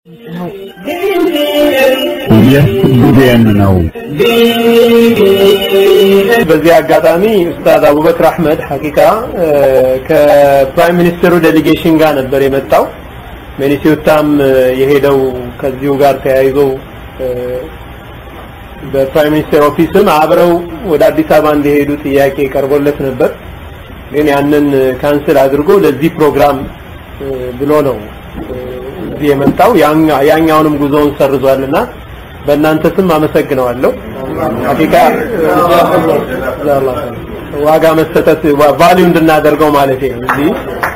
ይህ ቢቢኤን ነው። በዚህ አጋጣሚ ኡስታዝ አቡበክር አህመድ ሐቂቃ ከፕራይም ሚኒስትሩ ዴሊጌሽን ጋር ነበር የመጣው። ሚኒሶታም የሄደው ከዚሁ ጋር ተያይዞ በፕራይም ሚኒስትር ኦፊስም አብረው ወደ አዲስ አበባ እንዲሄዱ ጥያቄ ቀርቦለት ነበር። ግን ያንን ካንስል አድርጎ ለዚህ ፕሮግራም ብሎ ነው እዚህ የመጣው። ያኛውንም ጉዞውን ሰርዟልና በእናንተ ስም አመሰግነዋለሁ። ሐቂቃ ዋጋ መሰጠት ቫልዩ እንድናደርገው ማለት ነው እዚህ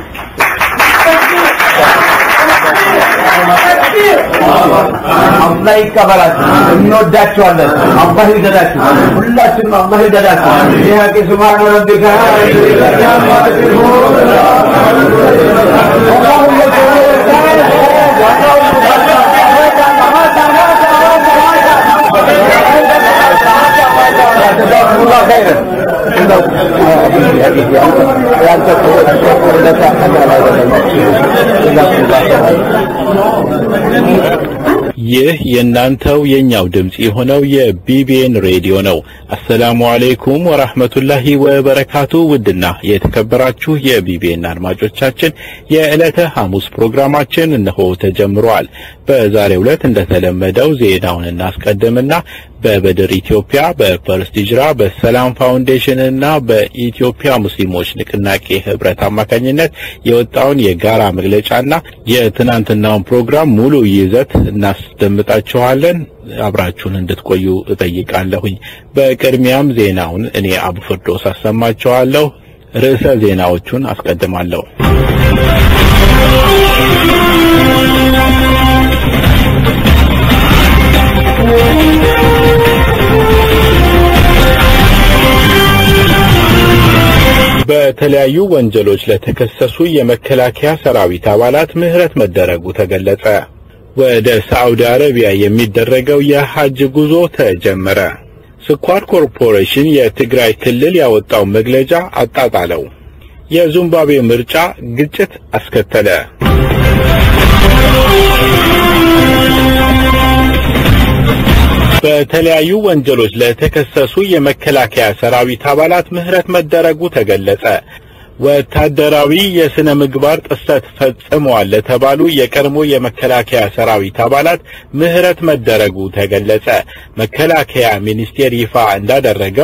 አላህ ይቀበላችሁ። እንወዳችኋለን። አላህ ይውደዳችሁ። ሁላችንም አላህ ይውደዳችሁ። ይህ ሀቂ ሱብሃነ ረቢከ ጀዛኩሙላህ ኸይረን ይህ የእናንተው የኛው ድምጽ የሆነው የቢቢኤን ሬዲዮ ነው። አሰላሙ አሌይኩም ወራህመቱላሂ ወበረካቱ። ውድና የተከበራችሁ የቢቢኤን አድማጮቻችን የዕለተ ሐሙስ ፕሮግራማችን እነሆ ተጀምሯል። በዛሬው ዕለት እንደተለመደው ዜናውን እናስቀድምና በበድር ኢትዮጵያ፣ በፈርስት ሂጅራ፣ በሰላም ፋውንዴሽን እና በኢትዮጵያ ሙስሊሞች ንቅናቄ ህብረት አማካኝነት የወጣውን የጋራ መግለጫና የትናንትናውን ፕሮግራም ሙሉ ይዘት እናስደምጣችኋለን። አብራችሁን እንድትቆዩ እጠይቃለሁኝ። በቅድሚያም ዜናውን እኔ አቡ ፍርዶስ አሰማችኋለሁ። ርዕሰ ዜናዎቹን አስቀድማለሁ። በተለያዩ ወንጀሎች ለተከሰሱ የመከላከያ ሰራዊት አባላት ምህረት መደረጉ ተገለጸ። ወደ ሳዑዲ አረቢያ የሚደረገው የሐጅ ጉዞ ተጀመረ። ስኳር ኮርፖሬሽን የትግራይ ክልል ያወጣው መግለጫ አጣጣለው። የዚምባብዌ ምርጫ ግጭት አስከተለ። በተለያዩ ወንጀሎች ለተከሰሱ የመከላከያ ሰራዊት አባላት ምህረት መደረጉ ተገለጸ። ወታደራዊ የሥነ ምግባር ጥሰት ፈጽመዋል ለተባሉ የቀድሞ የመከላከያ ሰራዊት አባላት ምህረት መደረጉ ተገለጸ። መከላከያ ሚኒስቴር ይፋ እንዳደረገው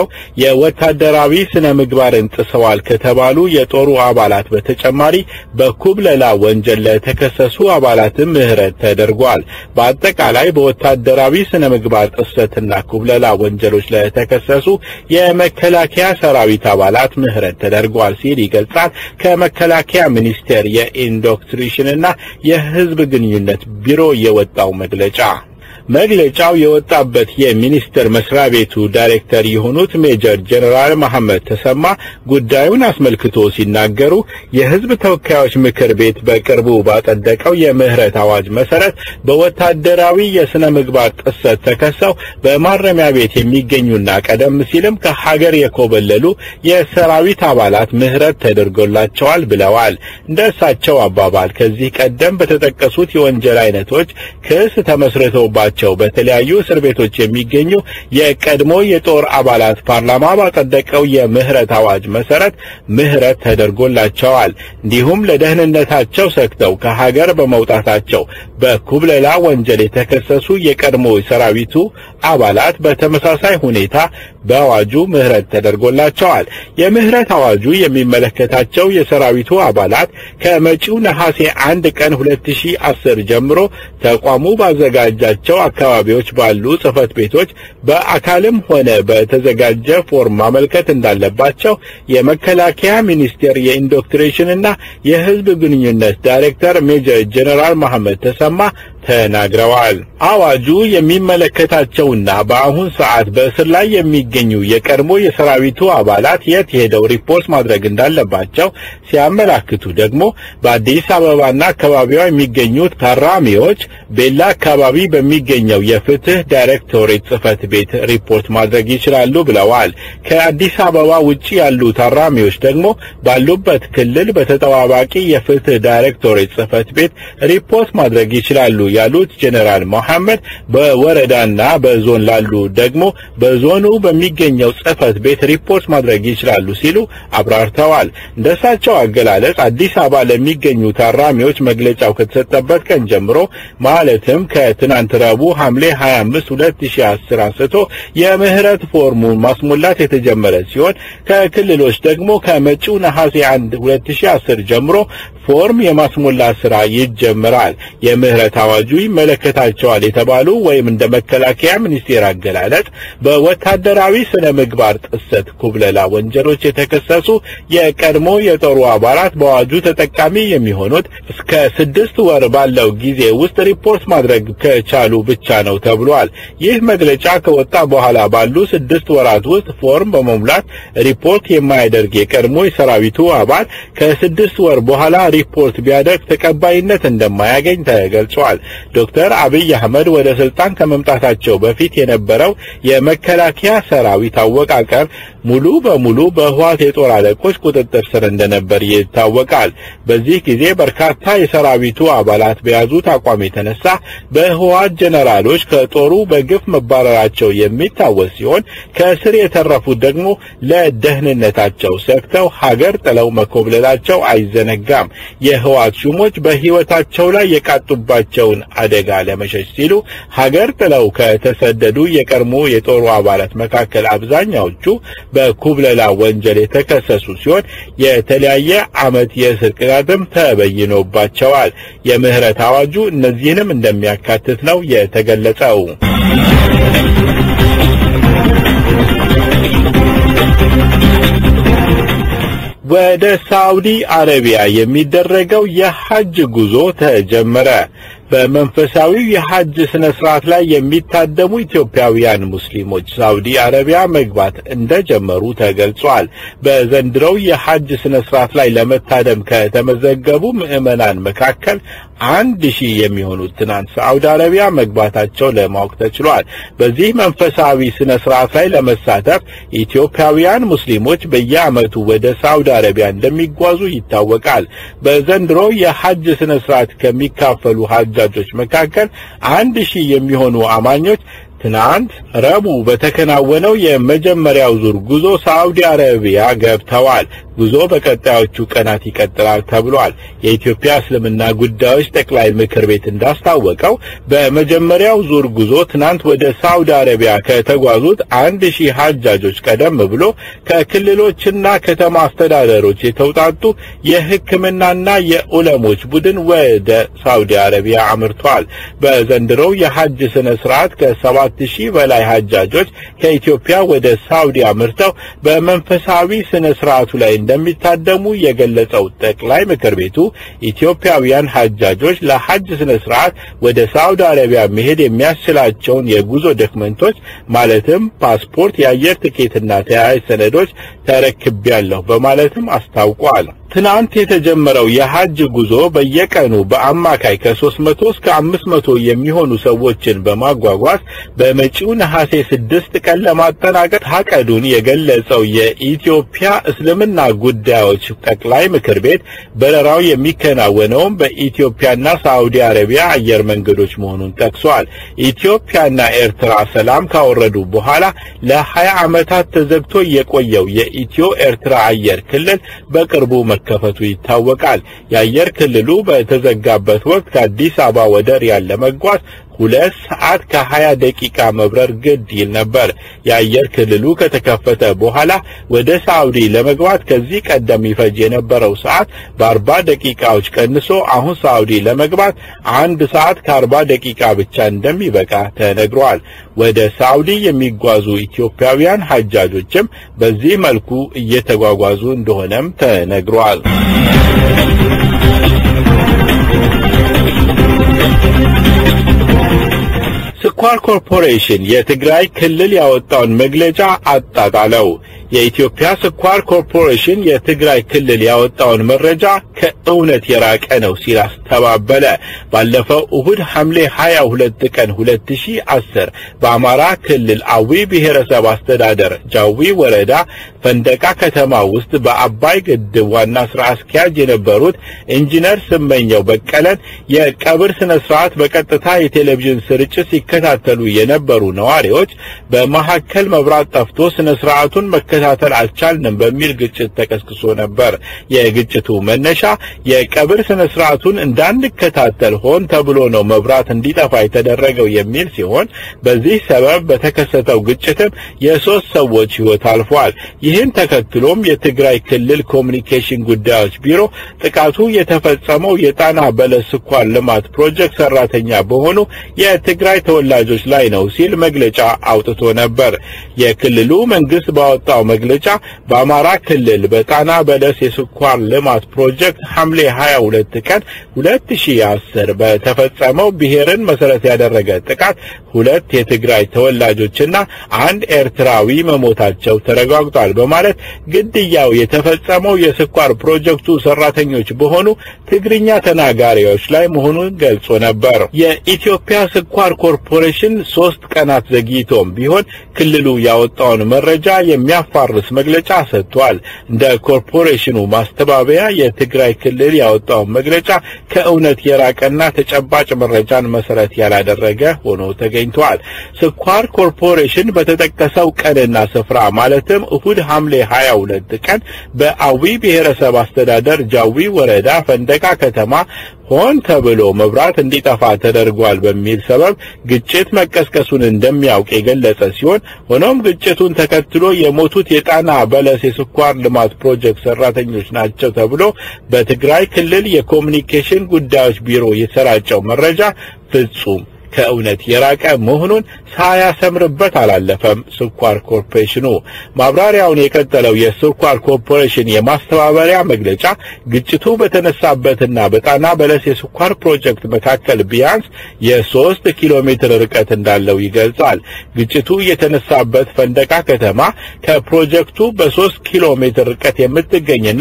የወታደራዊ ስነ ምግባርን ጥሰዋል ከተባሉ የጦሩ አባላት በተጨማሪ በኩብለላ ወንጀል ለተከሰሱ አባላትም ምህረት ተደርጓል። በአጠቃላይ በወታደራዊ ስነ ምግባር ጥሰትና ኩብለላ ወንጀሎች ለተከሰሱ የመከላከያ ሰራዊት አባላት ምህረት ተደርጓል ሲል ይገልጻል። ከመከላከያ ሚኒስቴር የኢንዶክትሪሽንና የሕዝብ ግንኙነት ቢሮ የወጣው መግለጫ መግለጫው የወጣበት የሚኒስቴር መስሪያ ቤቱ ዳይሬክተር የሆኑት ሜጀር ጀነራል መሐመድ ተሰማ ጉዳዩን አስመልክቶ ሲናገሩ የሕዝብ ተወካዮች ምክር ቤት በቅርቡ ባጸደቀው የምህረት አዋጅ መሰረት በወታደራዊ የሥነ ምግባር ጥሰት ተከሰው በማረሚያ ቤት የሚገኙና ቀደም ሲልም ከሀገር የኮበለሉ የሰራዊት አባላት ምህረት ተደርጎላቸዋል ብለዋል። እንደ እሳቸው አባባል ከዚህ ቀደም በተጠቀሱት የወንጀል አይነቶች ክስ ተመስርተውባቸው በተለያዩ እስር ቤቶች የሚገኙ የቀድሞ የጦር አባላት ፓርላማ ባጸደቀው የምህረት አዋጅ መሰረት ምህረት ተደርጎላቸዋል። እንዲሁም ለደህንነታቸው ሰግተው ከሀገር በመውጣታቸው በኩብለላ ወንጀል የተከሰሱ የቀድሞ ሰራዊቱ አባላት በተመሳሳይ ሁኔታ በአዋጁ ምህረት ተደርጎላቸዋል። የምህረት አዋጁ የሚመለከታቸው የሰራዊቱ አባላት ከመጪው ነሐሴ አንድ ቀን 2010 ጀምሮ ተቋሙ ባዘጋጃቸው አካባቢዎች ባሉ ጽህፈት ቤቶች በአካልም ሆነ በተዘጋጀ ፎርም ማመልከት እንዳለባቸው የመከላከያ ሚኒስቴር የኢንዶክትሪሽንና የሕዝብ ግንኙነት ዳይሬክተር ሜጀር ጀነራል መሐመድ ተሰማ ተናግረዋል። አዋጁ የሚመለከታቸውና በአሁን ሰዓት በእስር ላይ የሚገኙ የቀድሞ የሰራዊቱ አባላት የት ሄደው ሪፖርት ማድረግ እንዳለባቸው ሲያመላክቱ ደግሞ በአዲስ አበባና አካባቢዋ የሚገኙት ታራሚዎች ቤላ አካባቢ በሚገኙ በሚገኘው የፍትህ ዳይሬክቶሬት ጽህፈት ቤት ሪፖርት ማድረግ ይችላሉ ብለዋል። ከአዲስ አበባ ውጪ ያሉ ታራሚዎች ደግሞ ባሉበት ክልል በተጠባባቂ የፍትህ ዳይሬክቶሬት ጽህፈት ቤት ሪፖርት ማድረግ ይችላሉ ያሉት ጄኔራል መሐመድ በወረዳና በዞን ላሉ ደግሞ በዞኑ በሚገኘው ጽህፈት ቤት ሪፖርት ማድረግ ይችላሉ ሲሉ አብራርተዋል። እንደሳቸው አገላለጽ አዲስ አበባ ለሚገኙ ታራሚዎች መግለጫው ከተሰጠበት ቀን ጀምሮ ማለትም ከትናንት ረቡዕ ሐምሌ 25 2010 አንስቶ የምህረት ፎርሙን ማስሞላት የተጀመረ ሲሆን ከክልሎች ደግሞ ከመጪው ነሐሴ 1 2010 ጀምሮ ፎርም የማስሞላት ስራ ይጀምራል። የምህረት አዋጁ ይመለከታቸዋል የተባሉ ወይም እንደ መከላከያ ሚኒስቴር አገላለጽ በወታደራዊ ስነ ምግባር ጥሰት፣ ኩብለላ ወንጀሎች የተከሰሱ የቀድሞ የጦሩ አባላት በአዋጁ ተጠቃሚ የሚሆኑት እስከ ስድስት ወር ባለው ጊዜ ውስጥ ሪፖርት ማድረግ ከቻሉ ብቻ ነው ተብሏል። ይህ መግለጫ ከወጣ በኋላ ባሉ ስድስት ወራት ውስጥ ፎርም በመሙላት ሪፖርት የማያደርግ የቀድሞ የሰራዊቱ አባል ከስድስት ወር በኋላ ሪፖርት ቢያደርግ ተቀባይነት እንደማያገኝ ተገልጿል። ዶክተር አብይ አህመድ ወደ ስልጣን ከመምጣታቸው በፊት የነበረው የመከላከያ ሰራዊት አወቃቀር ሙሉ በሙሉ በህዋት የጦር አለቆች ቁጥጥር ስር እንደነበር ይታወቃል። በዚህ ጊዜ በርካታ የሰራዊቱ አባላት በያዙት አቋም የተነሳ በህዋት ጀነራሎች ከጦሩ በግፍ መባረራቸው የሚታወስ ሲሆን ከእስር የተረፉት ደግሞ ለደህንነታቸው ሰግተው ሀገር ጥለው መኮብለላቸው አይዘነጋም። የህዋት ሹሞች በህይወታቸው ላይ የቃጡባቸውን አደጋ ለመሸሽ ሲሉ ሀገር ጥለው ከተሰደዱ የቀድሞ የጦሩ አባላት መካከል አብዛኛዎቹ በኩብለላ ወንጀል የተከሰሱ ሲሆን የተለያየ ዓመት የእስር ቅጣትም ተበይኖባቸዋል። የምህረት አዋጁ እነዚህንም እንደሚያካትት ነው የተገለጸው። ወደ ሳውዲ አረቢያ የሚደረገው የሐጅ ጉዞ ተጀመረ። በመንፈሳዊው የሐጅ ስነ ስርዓት ላይ የሚታደሙ ኢትዮጵያውያን ሙስሊሞች ሳውዲ አረቢያ መግባት እንደጀመሩ ተገልጿል። በዘንድሮው የሐጅ ስነ ስርዓት ላይ ለመታደም ከተመዘገቡ ምዕመናን መካከል አንድ ሺህ የሚሆኑት ትናንት ሳውዲ አረቢያ መግባታቸው ለማወቅ ተችሏል። በዚህ መንፈሳዊ ስነ ስርዓት ላይ ለመሳተፍ ኢትዮጵያውያን ሙስሊሞች በየዓመቱ ወደ ሳውዲ አረቢያ እንደሚጓዙ ይታወቃል። በዘንድሮ የሐጅ ስነ ስርዓት ከሚካፈሉ ሐጃጆች መካከል አንድ ሺህ የሚሆኑ አማኞች ትናንት ረቡዕ በተከናወነው የመጀመሪያው ዙር ጉዞ ሳዑዲ አረቢያ ገብተዋል። ጉዞ በቀጣዮቹ ቀናት ይቀጥላል ተብሏል። የኢትዮጵያ እስልምና ጉዳዮች ጠቅላይ ምክር ቤት እንዳስታወቀው በመጀመሪያው ዙር ጉዞ ትናንት ወደ ሳዑዲ አረቢያ ከተጓዙት አንድ ሺህ ሐጃጆች ቀደም ብሎ ከክልሎችና ከተማ አስተዳደሮች የተውጣጡ የሕክምናና የዑለሞች ቡድን ወደ ሳዑዲ አረቢያ አምርቷል። በዘንድሮው የሐጅ ስነ ስርዓት ከሰባት ሺህ በላይ ሐጃጆች ከኢትዮጵያ ወደ ሳዑዲ አምርተው በመንፈሳዊ ስነ ስርዓቱ ላይ እንደሚታደሙ የገለጸው ጠቅላይ ምክር ቤቱ ኢትዮጵያውያን ሐጃጆች ለሐጅ ስነ ስርዓት ወደ ሳዑዲ አረቢያ መሄድ የሚያስችላቸውን የጉዞ ዶክመንቶች ማለትም ፓስፖርት፣ የአየር ትኬትና ተያያዥ ሰነዶች ተረክቤያለሁ በማለትም አስታውቋል። ትናንት የተጀመረው የሐጅ ጉዞ በየቀኑ በአማካይ ከ300 እስከ 500 የሚሆኑ ሰዎችን በማጓጓዝ በመጪው ነሐሴ ስድስት ቀን ለማጠናቀቅ ታቀዱን የገለጸው የኢትዮጵያ እስልምና ጉዳዮች ጠቅላይ ምክር ቤት በረራው የሚከናወነውም በኢትዮጵያና ሳዑዲ አረቢያ አየር መንገዶች መሆኑን ጠቅሷል። ኢትዮጵያና ኤርትራ ሰላም ካወረዱ በኋላ ለ20 ዓመታት ተዘግቶ የቆየው የኢትዮ ኤርትራ አየር ክልል በቅርቡ መከፈቱ ይታወቃል። የአየር ክልሉ በተዘጋበት ወቅት ከአዲስ አበባ ወደ ሪያድ ለመጓዝ ሁለት ሰዓት ከሀያ ደቂቃ መብረር ግድ ይል ነበር። የአየር ክልሉ ከተከፈተ በኋላ ወደ ሳዑዲ ለመግባት ከዚህ ቀደም ይፈጅ የነበረው ሰዓት በአርባ ደቂቃዎች ቀንሶ አሁን ሳዑዲ ለመግባት አንድ ሰዓት ከአርባ ደቂቃ ብቻ እንደሚበቃ ተነግሯል። ወደ ሳዑዲ የሚጓዙ ኢትዮጵያውያን ሐጃጆችም በዚህ መልኩ እየተጓጓዙ እንደሆነም ተነግሯል። ስኳር ኮርፖሬሽን የትግራይ ክልል ያወጣውን መግለጫ አጣጣለው። የኢትዮጵያ ስኳር ኮርፖሬሽን የትግራይ ክልል ያወጣውን መረጃ ከእውነት የራቀ ነው ሲል አስተባበለ። ባለፈው እሁድ ሐምሌ 22 ቀን 2010 በአማራ ክልል አዊ ብሔረሰብ አስተዳደር ጃዊ ወረዳ ፈንደቃ ከተማ ውስጥ በአባይ ግድብ ዋና ስራ አስኪያጅ የነበሩት ኢንጂነር ስመኘው በቀለን የቀብር ስነ ስርዓት በቀጥታ የቴሌቪዥን ስርጭት ሲከታተሉ የነበሩ ነዋሪዎች በመካከል መብራት ጠፍቶ ስነ ስርዓቱን መከታተል አልቻልንም በሚል ግጭት ተቀስቅሶ ነበር። የግጭቱ መነሻ የቀብር ስነ ስርዓቱን እንዳንከታተል ሆን ተብሎ ነው መብራት እንዲጠፋ የተደረገው የሚል ሲሆን በዚህ ሰበብ በተከሰተው ግጭትም የሶስት ሰዎች ህይወት አልፏል። ይህን ተከትሎም የትግራይ ክልል ኮሚኒኬሽን ጉዳዮች ቢሮ ጥቃቱ የተፈጸመው የጣና በለስ ስኳር ልማት ፕሮጀክት ሰራተኛ በሆኑ የትግራይ ተወላጆች ላይ ነው ሲል መግለጫ አውጥቶ ነበር። የክልሉ መንግስት ባወጣው መግለጫ በአማራ ክልል በጣና በለስ የስኳር ልማት ፕሮጀክት ሐምሌ 22 ቀን 2010 በተፈጸመው ብሔርን መሰረት ያደረገ ጥቃት ሁለት የትግራይ ተወላጆችና አንድ ኤርትራዊ መሞታቸው ተረጋግጧል በማለት ግድያው የተፈጸመው የስኳር ፕሮጀክቱ ሰራተኞች በሆኑ ትግርኛ ተናጋሪዎች ላይ መሆኑን ገልጾ ነበር። የኢትዮጵያ ስኳር ኮርፖሬሽን ሶስት ቀናት ዘግይቶም ቢሆን ክልሉ ያወጣውን መረጃ የሚያፋርስ መግለጫ ሰጥቷል። እንደ ኮርፖሬሽኑ ማስተባበያ የትግራይ ክልል ያወጣውን መግለጫ ከእውነት የራቀና ተጨባጭ መረጃን መሰረት ያላደረገ ሆኖ ተገኝቷል። ስኳር ኮርፖሬሽን በተጠቀሰው ቀንና ስፍራ ማለትም እሁድ ሐምሌ 22 ቀን በአዊ ብሔረሰብ አስተዳደር ጃዊ ወረዳ ፈንደቃ ከተማ ሆን ተብሎ መብራት እንዲጠፋ ተደርጓል በሚል ሰበብ ግጭት መቀስቀሱን እንደሚያውቅ የገለጸ ሲሆን ሆኖም ግጭቱን ተከትሎ የሞቱት የጣና በለስ የስኳር ልማት ፕሮጀክት ሰራተኞች ናቸው ተብሎ በትግራይ ክልል የኮሚኒኬሽን ጉዳዮች ቢሮ የተሰራጨው መረጃ ፍጹም ከእውነት የራቀ መሆኑን ሳያሰምርበት አላለፈም። ስኳር ኮርፖሬሽኑ ማብራሪያውን የቀጠለው የስኳር ኮርፖሬሽን የማስተባበሪያ መግለጫ ግጭቱ በተነሳበትና በጣና በለስ የስኳር ፕሮጀክት መካከል ቢያንስ የሶስት ኪሎ ሜትር ርቀት እንዳለው ይገልጻል። ግጭቱ የተነሳበት ፈንደቃ ከተማ ከፕሮጀክቱ በሶስት ኪሎ ሜትር ርቀት የምትገኝና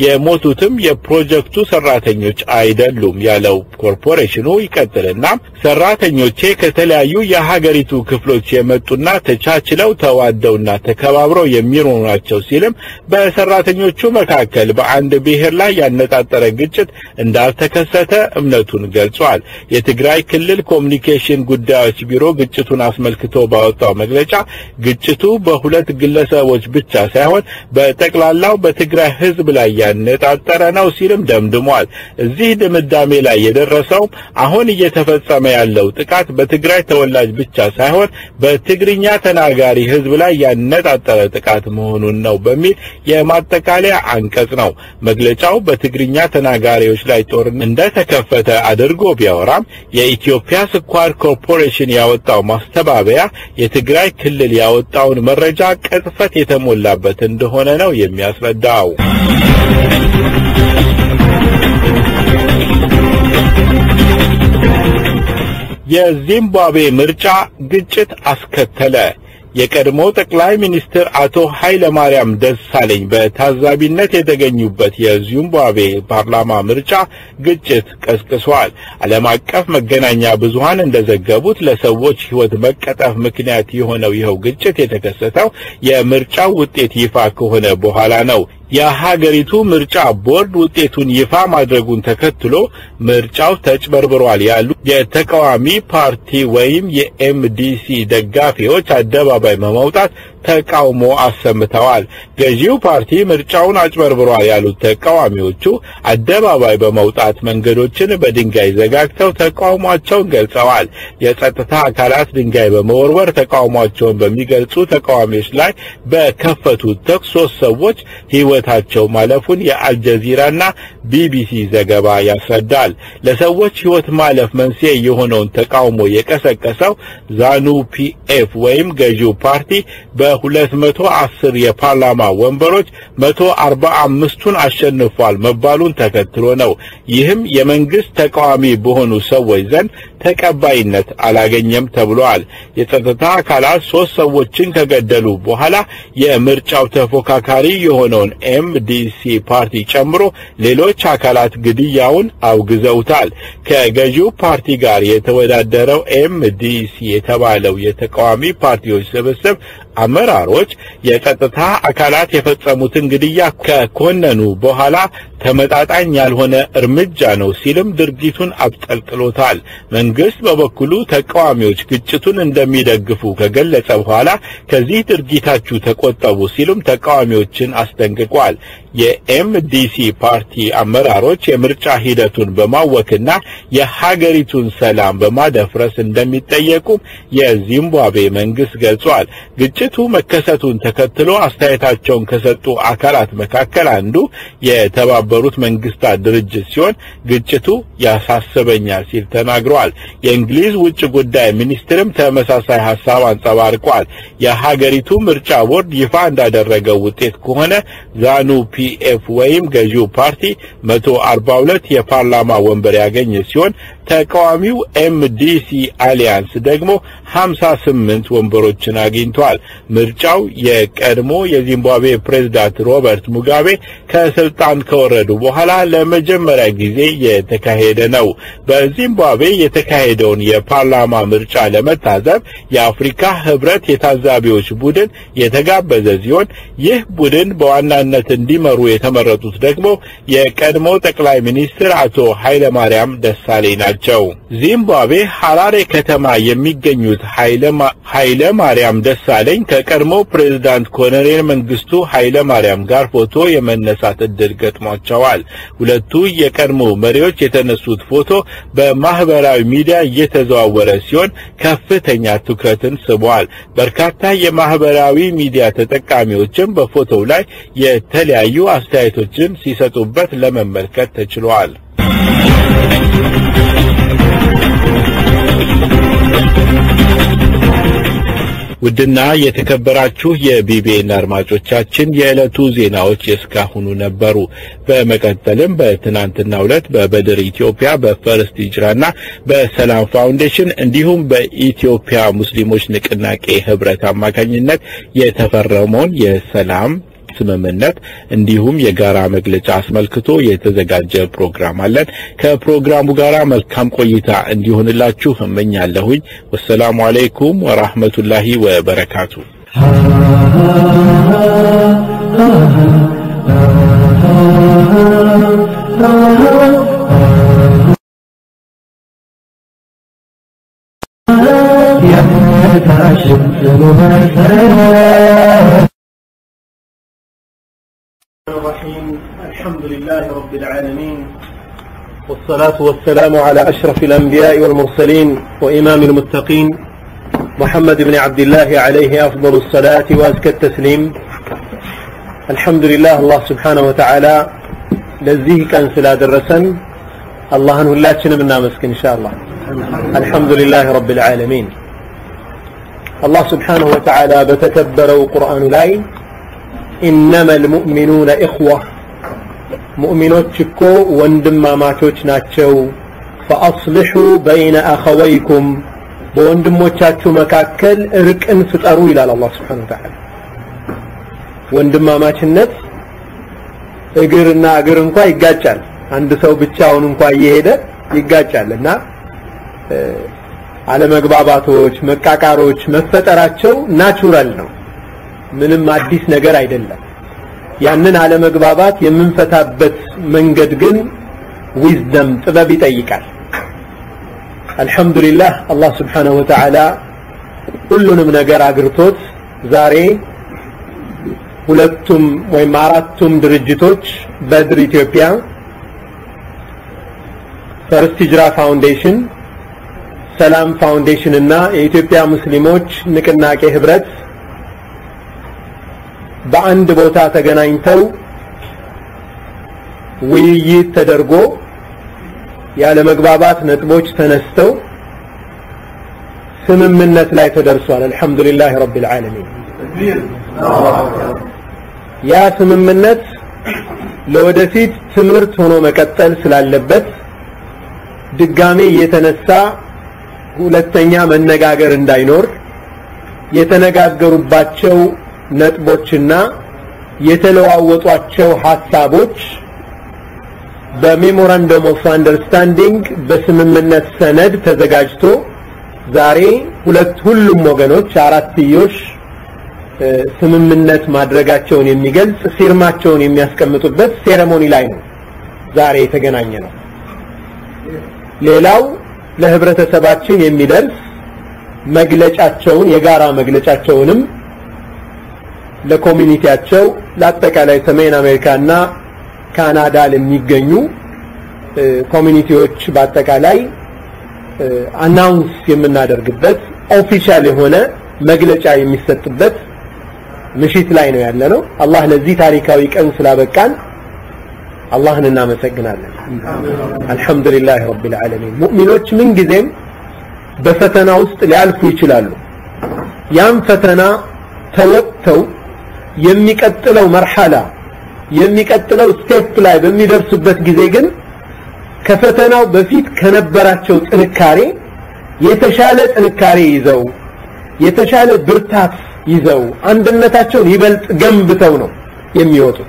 የሞቱትም የፕሮጀክቱ ሰራተኞች አይደሉም ያለው ኮርፖሬሽኑ ይቀጥልና ሰራተኞቼ ከተለያዩ የሀገሪቱ ክፍሎች የመጡና ተቻችለው ተዋደውና ተከባብረው የሚኖሩ ናቸው ሲልም በሰራተኞቹ መካከል በአንድ ብሔር ላይ ያነጣጠረ ግጭት እንዳልተከሰተ እምነቱን ገልጿል። የትግራይ ክልል ኮሚኒኬሽን ጉዳዮች ቢሮ ግጭቱን አስመልክቶ ባወጣው መግለጫ ግጭቱ በሁለት ግለሰቦች ብቻ ሳይሆን በጠቅላላው በትግራይ ሕዝብ ላይ ያነጣጠረ ነው ሲልም ደምድሟል። እዚህ ድምዳሜ ላይ የደረሰው አሁን እየተፈጸመ ያለው ጥቃት በትግራይ ተወላጅ ብቻ ሳይሆን በትግርኛ ተናጋሪ ህዝብ ላይ ያነጣጠረ ጥቃት መሆኑን ነው በሚል የማጠቃለያ አንቀጽ ነው። መግለጫው በትግርኛ ተናጋሪዎች ላይ ጦርነት እንደተከፈተ አድርጎ ቢያወራም የኢትዮጵያ ስኳር ኮርፖሬሽን ያወጣው ማስተባበያ የትግራይ ክልል ያወጣውን መረጃ ቅጥፈት የተሞላበት እንደሆነ ነው የሚያስረዳው። የዚምባብዌ ምርጫ ግጭት አስከተለ። የቀድሞ ጠቅላይ ሚኒስትር አቶ ኃይለ ማርያም ደሳለኝ በታዛቢነት የተገኙበት የዚምባብዌ ፓርላማ ምርጫ ግጭት ቀስቅሷል። ዓለም አቀፍ መገናኛ ብዙሃን እንደዘገቡት ለሰዎች ሕይወት መቀጠፍ ምክንያት የሆነው ይኸው ግጭት የተከሰተው የምርጫው ውጤት ይፋ ከሆነ በኋላ ነው። የሀገሪቱ ምርጫ ቦርድ ውጤቱን ይፋ ማድረጉን ተከትሎ ምርጫው ተጭበርብሯል ያሉ የተቃዋሚ ፓርቲ ወይም የኤምዲሲ ደጋፊዎች አደባባይ በመውጣት ተቃውሞ አሰምተዋል። ገዢው ፓርቲ ምርጫውን አጭበርብሯል ያሉት ተቃዋሚዎቹ አደባባይ በመውጣት መንገዶችን በድንጋይ ዘጋግተው ተቃውሟቸውን ገልጸዋል። የጸጥታ አካላት ድንጋይ በመወርወር ተቃውሟቸውን በሚገልጹ ተቃዋሚዎች ላይ በከፈቱት ተኩስ ሶስት ሰዎች ሕይወታቸው ማለፉን የአልጀዚራና ቢቢሲ ዘገባ ያስረዳል። ለሰዎች ሕይወት ማለፍ መንስኤ የሆነውን ተቃውሞ የቀሰቀሰው ዛኑ ፒኤፍ ወይም ገዢው ፓርቲ በሁለት መቶ አስር የፓርላማ ወንበሮች መቶ አርባ አምስቱን አሸንፏል መባሉን ተከትሎ ነው። ይህም የመንግስት ተቃዋሚ በሆኑ ሰዎች ዘንድ ተቀባይነት አላገኘም ተብሏል። የጸጥታ አካላት ሶስት ሰዎችን ከገደሉ በኋላ የምርጫው ተፎካካሪ የሆነውን ኤምዲሲ ፓርቲ ጨምሮ ሌሎች አካላት ግድያውን አውግዘውታል። ከገዢው ፓርቲ ጋር የተወዳደረው ኤምዲሲ የተባለው የተቃዋሚ ፓርቲዎች ስብስብ አመራሮች የጸጥታ አካላት የፈጸሙትን ግድያ ከኮነኑ በኋላ ተመጣጣኝ ያልሆነ እርምጃ ነው ሲልም ድርጊቱን አብጠልጥሎታል። መንግስት በበኩሉ ተቃዋሚዎች ግጭቱን እንደሚደግፉ ከገለጸ በኋላ ከዚህ ድርጊታችሁ ተቆጠቡ ሲሉም ተቃዋሚዎችን አስጠንቅቋል። የኤምዲሲ ፓርቲ አመራሮች የምርጫ ሂደቱን በማወክና የሀገሪቱን ሰላም በማደፍረስ እንደሚጠየቁም የዚምባብዌ መንግስት ገልጿል። ግጭቱ መከሰቱን ተከትሎ አስተያየታቸውን ከሰጡ አካላት መካከል አንዱ የተባበሩት መንግስታት ድርጅት ሲሆን ግጭቱ ያሳስበኛል ሲል ተናግረዋል። የእንግሊዝ ውጭ ጉዳይ ሚኒስትርም ተመሳሳይ ሀሳብ አንጸባርቋል። የሀገሪቱ ምርጫ ቦርድ ይፋ እንዳደረገው ውጤት ከሆነ ዛኑ ፒኤፍ ወይም ገዢው ፓርቲ 142 የፓርላማ ወንበር ያገኘ ሲሆን ተቃዋሚው ኤምዲሲ አሊያንስ ደግሞ 58 ወንበሮችን አግኝቷል። ምርጫው የቀድሞ የዚምባብዌ ፕሬዝዳንት ሮበርት ሙጋቤ ከስልጣን ከወረዱ በኋላ ለመጀመሪያ ጊዜ የተካሄደ ነው። በዚምባብዌ የተካሄደውን የፓርላማ ምርጫ ለመታዘብ የአፍሪካ ህብረት የታዛቢዎች ቡድን የተጋበዘ ሲሆን ይህ ቡድን በዋናነት እንዲመሩ የተመረጡት ደግሞ የቀድሞ ጠቅላይ ሚኒስትር አቶ ኃይለማርያም ደሳለኝ ናቸው። ዚምባብዌ ሐራሬ ከተማ የሚገኙት ኃይለ ማርያም ደሳለኝ ከቀድሞ ፕሬዝዳንት ኮሎኔል መንግስቱ ኃይለ ማርያም ጋር ፎቶ የመነሳት እድል ገጥሟቸዋል። ሁለቱ የቀድሞ መሪዎች የተነሱት ፎቶ በማህበራዊ ሚዲያ እየተዘዋወረ ሲሆን ከፍተኛ ትኩረትን ስቧል። በርካታ የማህበራዊ ሚዲያ ተጠቃሚዎችም በፎቶው ላይ የተለያዩ አስተያየቶችን ሲሰጡበት ለመመልከት ተችሏል። ውድና የተከበራችሁ የቢቢኤን አድማጮቻችን የዕለቱ ዜናዎች የእስካሁኑ ነበሩ። በመቀጠልም በትናንትናው ዕለት በበድር ኢትዮጵያ በፈርስት ሂጅራና በሰላም ፋውንዴሽን እንዲሁም በኢትዮጵያ ሙስሊሞች ንቅናቄ ህብረት አማካኝነት የተፈረመውን የሰላም ስምምነት እንዲሁም የጋራ መግለጫ አስመልክቶ የተዘጋጀ ፕሮግራም አለን። ከፕሮግራሙ ጋር መልካም ቆይታ እንዲሆንላችሁ እመኛለሁኝ። ወሰላሙ አለይኩም ወራህመቱላሂ ወበረካቱ። الرحيم الحمد لله رب العالمين والصلاة والسلام على أشرف الأنبياء والمرسلين وإمام المتقين محمد بن عبد الله عليه أفضل الصلاة وأزكى التسليم الحمد لله الله سبحانه وتعالى لزيه كان سلا درسن الله أنه لا تشنبنا مسك إن شاء الله الحمد لله رب العالمين الله سبحانه وتعالى بتكبروا قرآن لاي إنما المؤمنون إخوة مؤمنوች እኮ ወንድማማቾች ናቸው ፈአስልሑ በይነ አኸወይኩም በወንድሞቻችሁ መካከል እርቅን ፍጠሩ ይላል አላህ ስብሓን ወተዓላ ወንድማማችነት እግርና እግር እንኳ ይጋጫል አንድ ሰው ብቻውን እንኳ እየሄደ ይጋጫል እና አለመግባባቶች መቃቃሮች መፈጠራቸው ናቹራል ነው ምንም አዲስ ነገር አይደለም ያንን አለመግባባት የምንፈታበት መንገድ ግን ዊዝደም ጥበብ ይጠይቃል አልহামዱሊላህ አላህ Subhanahu Wa Ta'ala ሁሉንም ነገር አግርቶት ዛሬ ሁለቱም ወይም አራቱም ድርጅቶች በድር ኢትዮጵያ ፈርስት ሂጅራ ፋውንዴሽን ሰላም ፋውንዴሽን እና የኢትዮጵያ ሙስሊሞች ንቅናቄ ህብረት በአንድ ቦታ ተገናኝተው ውይይት ተደርጎ ያለ መግባባት ነጥቦች ተነስተው ስምምነት ላይ ተደርሷል አልহামዱሊላህ ረቢል ዓለሚን ያ ስምምነት ለወደፊት ትምህርት ሆኖ መቀጠል ስላለበት ድጋሜ እየተነሳ ሁለተኛ መነጋገር እንዳይኖር የተነጋገሩባቸው ነጥቦችና የተለዋወጧቸው ሀሳቦች በሜሞራንደም ኦፍ አንደርስታንዲንግ በስምምነት ሰነድ ተዘጋጅቶ ዛሬ ሁለት ሁሉም ወገኖች አራትዮሽ ስምምነት ማድረጋቸውን የሚገልጽ ፊርማቸውን የሚያስቀምጡበት ሴሬሞኒ ላይ ነው ዛሬ የተገናኘ ነው። ሌላው ለህብረተሰባችን የሚደርስ መግለጫቸውን የጋራ መግለጫቸውንም ለኮሚኒቲያቸው ለአጠቃላይ ሰሜን አሜሪካና ካናዳ ለሚገኙ ኮሚኒቲዎች በአጠቃላይ አናውንስ የምናደርግበት ኦፊሻል የሆነ መግለጫ የሚሰጥበት ምሽት ላይ ነው ያለ ነው። አላህ ለዚህ ታሪካዊ ቀን ስላበቃን አላህን እናመሰግናለን። አልሐምዱሊላህ ረቢል ዓለሚን። ሙእሚኖች ምን ጊዜም በፈተና ውስጥ ሊያልፉ ይችላሉ። ያም ፈተና ተወጥተው የሚቀጥለው መርሐላ የሚቀጥለው ስቴፕ ላይ በሚደርሱበት ጊዜ ግን ከፈተናው በፊት ከነበራቸው ጥንካሬ የተሻለ ጥንካሬ ይዘው የተሻለ ብርታት ይዘው አንድነታቸውን ይበልጥ ገንብተው ነው የሚወጡት።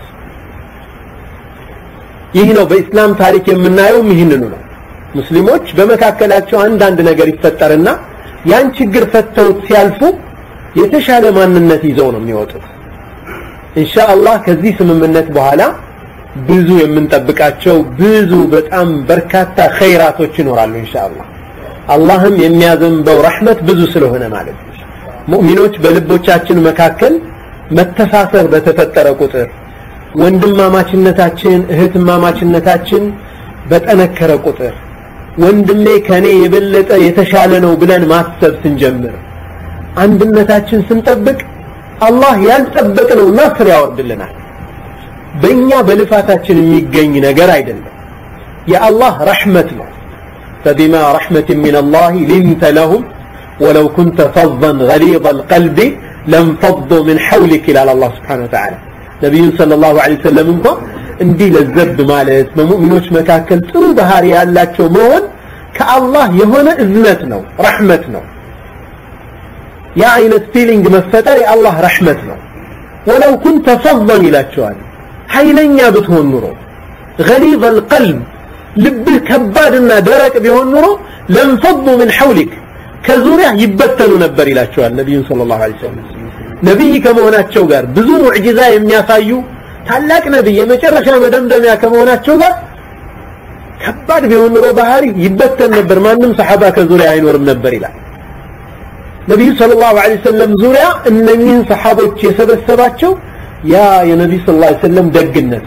ይህ ነው በኢስላም ታሪክ የምናየው ይህንኑ ነው። ሙስሊሞች በመካከላቸው አንዳንድ ነገር ይፈጠርና ያን ችግር ፈተውት ሲያልፉ የተሻለ ማንነት ይዘው ነው የሚወጡት። ኢንሻአላህ ከዚህ ስምምነት በኋላ ብዙ የምንጠብቃቸው ብዙ በጣም በርካታ ኸይራቶች ይኖራሉ ኢንሻአላህ። አላህም የሚያዘንበው ረሕመት ብዙ ስለሆነ ማለት ነው። ሙእሚኖች በልቦቻችን መካከል መተሳሰር በተፈጠረ ቁጥር ወንድማማችነታችን እህትማማችነታችን በጠነከረ ቁጥር ወንድሜ ከኔ የበለጠ የተሻለ ነው ብለን ማሰብ ስንጀምር አንድነታችን ስንጠብቅ አላህ ያልጠበቅነው ናስር ያወርድልናል። በእኛ በልፋታችን የሚገኝ ነገር አይደለም። የአላህ ረሕመት ነው። ፈቢማ ረሕመትን ሚን አላህ ሊንተ ለሁም ወለው ኩንተ ፈظን ገሊظ አልቀልቢ ለንፈض ምን ሐውሊክ ይላል አላህ ስብሓነሁ ወተዓላ። ነቢዩን ሰለላሁ ዐለይሂ ወሰለም እንኳ እንዲህ ለዘብ ማለት በሙእሚኖች መካከል ጥሩ ባህሪ ያላቸው መሆን ከአላህ የሆነ እዝነት ነው፣ ረሕመት ነው። ያ አይነት ፊሊንግ መፈጠር የአላህ ረሕመት ነው። ወለው ኩንተ ፈظን ይላቸዋል። ኃይለኛ ብትሆን ኑሮ ገሊظ አልቀልብ ልብህ ከባድና ደረቅ ቢሆን ኑሮ ለንፈض ምን ሐውሊክ ከዙሪያ ይበተኑ ነበር ይላቸዋል ነቢዩን ሰለላሁ ዐለይሂ ወሰለም። ነቢይ ከመሆናቸው ጋር ብዙ ሙዕጂዛ የሚያሳዩ ታላቅ ነቢይ የመጨረሻ መደምደሚያ ከመሆናቸው ጋር ከባድ ቢሆን ኑሮ ባህሪ ይበተን ነበር፣ ማንም ሰሓባ ከዙሪያ አይኖርም ነበር ይላል። ነቢዩ ሰለላሁ ዐለይሂ ወሰለም ዙሪያ እነኚህን ሰሓቦች የሰበሰባቸው ያ የነቢዩ ሰለላሁ ዐለይሂ ወሰለም ደግነት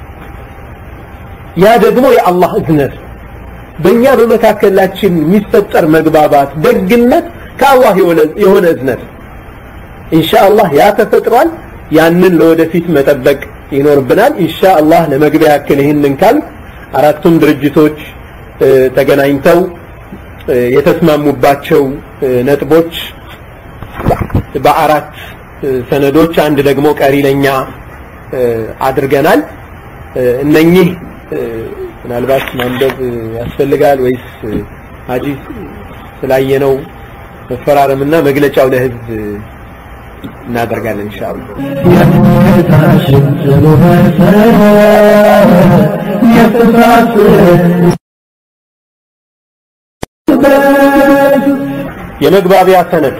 ያ ደግሞ የአላህ እዝነት በእኛ በመካከላችን የሚፈጠር መግባባት ደግነት ከአላህ የሆነ እዝነት ኢንሻአላህ ያ ተፈጥሯል። ያንን ለወደፊት መጠበቅ ይኖርብናል። ኢንሻአላህ ለመግቢያ ያክል ይህንን ካል አራቱም ድርጅቶች ተገናኝተው የተስማሙባቸው ነጥቦች በአራት ሰነዶች አንድ ደግሞ ቀሪ ለኛ አድርገናል። እነኚህ ምናልባት ማንበብ ያስፈልጋል ወይስ ሀጂ ስላየነው መፈራረምና መግለጫው ለህዝብ እናደርጋለን ኢንሻአላህ። የመግባቢያ ሰነድ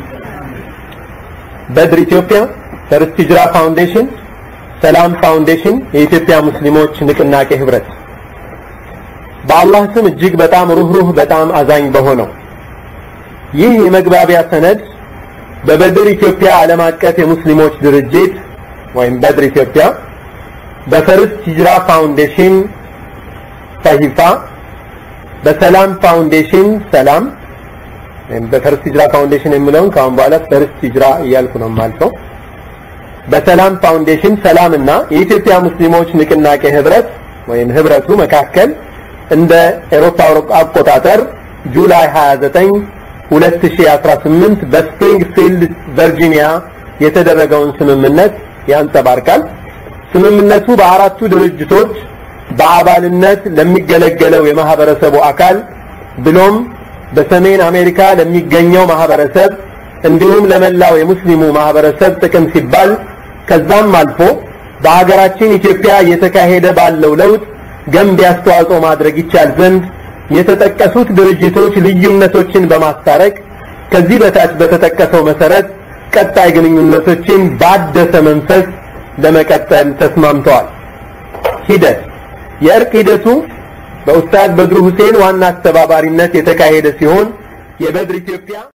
በድር ኢትዮጵያ፣ ፈርስት ሂጅራ ፋውንዴሽን፣ ሰላም ፋውንዴሽን፣ የኢትዮጵያ ሙስሊሞች ንቅናቄ ህብረት በአላህ ስም እጅግ በጣም ሩህሩህ በጣም አዛኝ በሆነው ይህ የመግባቢያ ሰነድ በበድር ኢትዮጵያ ዓለም አቀፍ የሙስሊሞች ድርጅት ወይም በድር ኢትዮጵያ በፈርስት ሂጅራ ፋውንዴሽን ሰሂፋ በሰላም ፋውንዴሽን ሰላም ወይም በፈርስት ሂጅራ ፋውንዴሽን የሚለውን ከአሁን በኋላ ፈርስት ሂጅራ እያልኩ ነው የማልፈው በሰላም ፋውንዴሽን ሰላም እና የኢትዮጵያ ሙስሊሞች ንቅናቄ ህብረት ወይም ህብረቱ መካከል እንደ ኤሮፓ አቆጣጠር ጁላይ 29 2018 በስፕሪንግፊልድ ቨርጂኒያ የተደረገውን ስምምነት ያንጸባርቃል። ስምምነቱ በአራቱ ድርጅቶች በአባልነት ለሚገለገለው የማህበረሰቡ አካል ብሎም በሰሜን አሜሪካ ለሚገኘው ማህበረሰብ እንዲሁም ለመላው የሙስሊሙ ማህበረሰብ ጥቅም ሲባል ከዛም አልፎ በሀገራችን ኢትዮጵያ እየተካሄደ ባለው ለውጥ ገንቢ አስተዋጽኦ ማድረግ ይቻል ዘንድ የተጠቀሱት ድርጅቶች ልዩነቶችን በማስታረቅ ከዚህ በታች በተጠቀሰው መሰረት ቀጣይ ግንኙነቶችን ባደሰ መንፈስ ለመቀጠል ተስማምተዋል። ሂደት የእርቅ ሂደቱ በኡስታዝ በድሩ ሁሴን ዋና አስተባባሪነት የተካሄደ ሲሆን የበድር ኢትዮጵያ